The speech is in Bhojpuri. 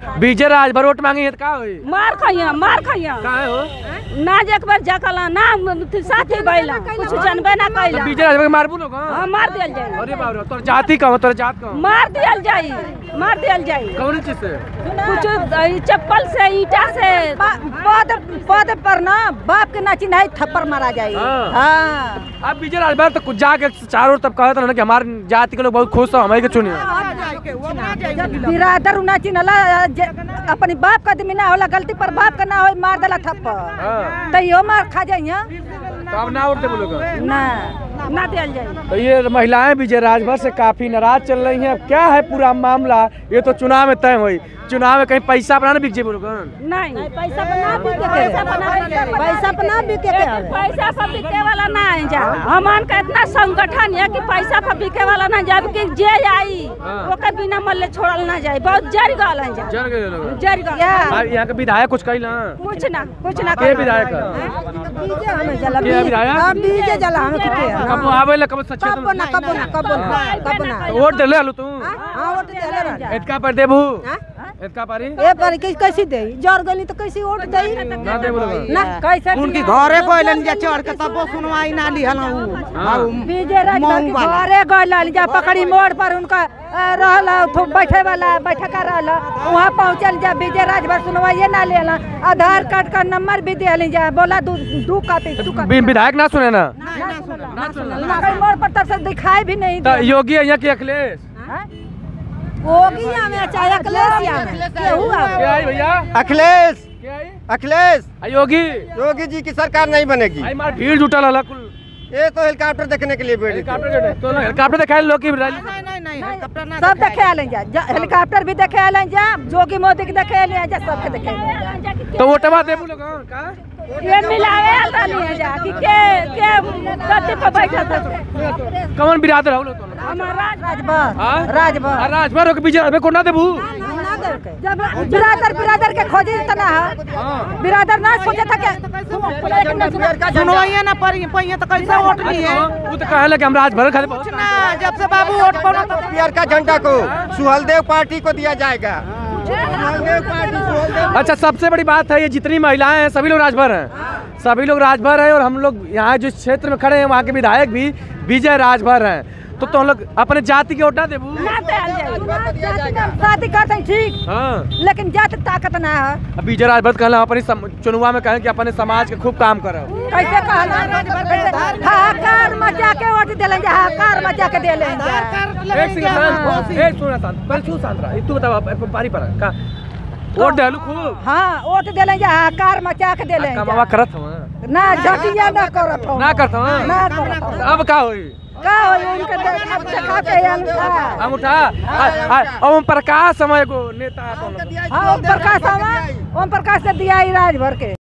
बीजे राज भर वोट मांगी है तो का होई मार खइया मार खइया का है हो ना जे एक बार जकला ना थी साथी बैला कुछ जानबे ना कैला बीजे राज भर के मारबू लोग हाँ मार दियल जाई अरे बाप रे तोर जाति का तोर जात का मार दियल जाई मार दियल जाई कौन चीज से कुछ ई चप्पल से ईटा से पद पद पर ना बाप के ना चिन्हाई थप्पड़ मारा जाई हाँ। हाँ अब बीजे राज भर तो कुछ जाके चारों ओर तब कहत ना कि हमारे जाति के लोग बहुत खुश हो हमारे के चुनी बिरादर ना चिन्हला जे- अपनी बाप का आदमी ना होला गलती पर बाप का ना हो मार देला थप्पड़ हाँ तैयो मार खा जाइया तो अब ना उठते बोलोग ना ना दियल जाई तो ये महिलाएं विजय राजभर से काफी नाराज चल रही हैं अब क्या है पूरा मामला ये तो चुनाव में तय हुई चुनाव में कहीं पैसा अपना ना बिक जाए बोलोग नहीं पैसा पर ना बिके पैसा पर ना पैसा पर ना बिके के आवे पैसा पर बिके वाला ना है जा हमान का इतना संगठन है कि पैसा पर बिके वाला ना जब कि जे आई हाँ। ओके बिना मल्ले छोड़ल ना जाए बहुत जर गल है जा जर गए लोग जर गल आ, यहाँ के विधायक कुछ कही ना कुछ ना कुछ ना के विधायक है? बीजे हमें जला के विधायक हां बीजे जला हम किते कब आवे ले कब सच्चे कब ना कब ना कब ना कब ना वोट दे ले लो तू हां वोट देले रह इतका पर देबू हाँ? इतका पारी ए पर कैसे कैसे दे जर गली तो कैसे वोट दे ना दे बोलोग ना कैसे उनकी घरे गइलन जा चढ़ के तब सुनवाई ना लिहल उ बीजे राजभर के घरे गइल जा पकड़ी मोड़ पर उनका अ, रहल ठो- बैठे वाला बैठका रहल वहाँ पहुँचल जा बीजे राजभर सुनवाइए ना लेला आधार कार्ड का नंबर भी दिया जा बोला दू दू कापी दू कापी वि- विधायक ना सुने ना कहीं मोड़ पर तब से दिखाई भी नहीं तो योगी है यहाँ के अखिलेश होगी हमें चाहे अखिलेश या केहू आवे। क्या आई भैया अखिलेश क्या आई अखिलेश आ, योगी योगी जी की सरकार नहीं बनेगी आई मार भीड़ जुटल हला कुल ये तो हेलीकॉप्टर देखने के लिए बैठे थे। हेलीकॉप्टर जो है, तो ना हेलीकॉप्टर दिखाई लोग की रैली नहीं नहीं नहीं हेलीकॉप्टर ना सब देखे आले जा जा- हेलीकॉप्टर भी देखे आले जा जोगी मोदी के देखे आले जा सबके देखे आले जा। तो वोटवा देबू लोग हाँ, का ये मिलावे आता नहीं है जा कि के के गद्दी पर बैठा था कौन बिरादर हो लोग तो हमारा राजभर हाँ? राजभर आ, राजभर हो के बीच में को ना देबू जब बिरादर बिरादर के खोजी तना है हाँ बिरादर ना सोचे था कि सुनवाई ना पड़ी पहिए तो कैसे वोट लिए वो तो कहले कि हम राजभर खाली बहुत ना जब से बाबू वोट पड़ा तो पीआर का झंडा को सुहलदेव पार्टी को दिया जाएगा सुहलदेव पार्टी सुहलदेव अच्छा सबसे बड़ी बात है ये जितनी महिलाएं हैं सभी लोग राजभर हैं सभी लोग राजभर हैं और हम लोग यहाँ जिस क्षेत्र में खड़े हैं वहाँ के विधायक भी विजय राजभर हैं तो तुम लोग अपने जाति के वोटा देबू ना दियल जाई शादी करते हैं ठीक हाँ लेकिन जात ताकत ना है अब विजय राजभर कहला अपनी सम- चुनाव में कहें कि अपने समाज के खूब काम करो कैसे कहला हाहाकार मचा के वोट दिले जा हाहाकार मचा के दिले जा एक सेकंड शांत एक सुना शांत पहले तू शांत रहा तू बताओ अब पारी पर का वोट डालू खूब हाँ वोट दिले जा हाहाकार मचा के दिले जा कमावा करत हूँ ना झटिया ना करत हो ना करत हूँ ना करत हो अब का होई का हो उनके देख- अब देखा के अंगूठा हम उठा आ- आ- ओम प्रकाश समय को नेता है तो हम लोग। हाँ ओम प्रकाश हवा ओम प्रकाश से दिया ही राजभर के